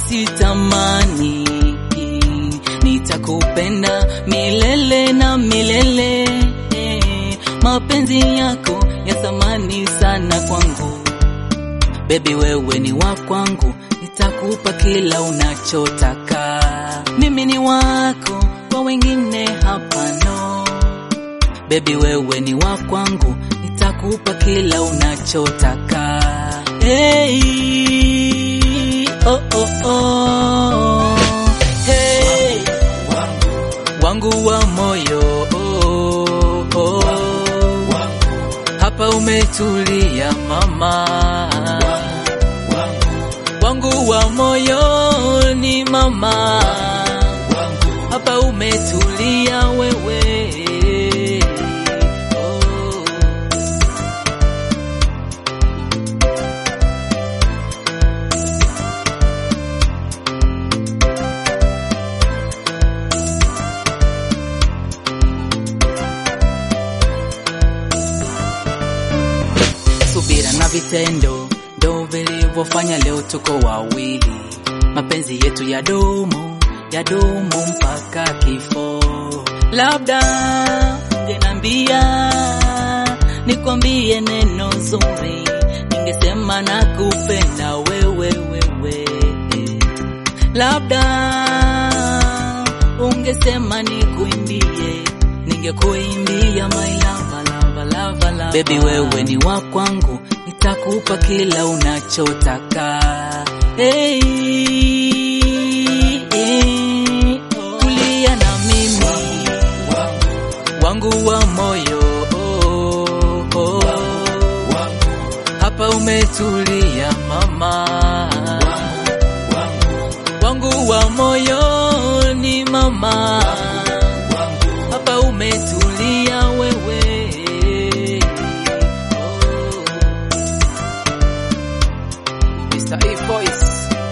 sitamani, nitakupenda milele na milele. Mapenzi yako ya thamani sana kwangu, bebi, wewe ni wa kwangu, nitakupa kila unachotaka. Mimi ni wako, kwa wengine hapano. Bebi, wewe ni wa kwangu, nitakupa kila unachotaka. Hey, oh, oh, oh. Hey, wangu wa moyo oh, oh. Hapa umetulia mama, wangu wa moyo ni mama, hapa umetulia wewe oh. subira na vitendo ndo vilivyofanya leo tuko wawili, mapenzi yetu ya dumu ya dumu mpaka kifo. Labda ungenambia nikwambie neno zuri, ningesema nakupenda wewe wewe, labda ungesema nikuimbie, ningekuimbia my lava lava lava lava. Baby wewe ni wa kwangu, nitakupa kila unachotaka. Hey, hey, tulia na mimi wangu wa moyo oh, oh. Hapa umetulia mama wangu wa moyo ni mama, hapa umetulia wewe oh. Mr. A Voice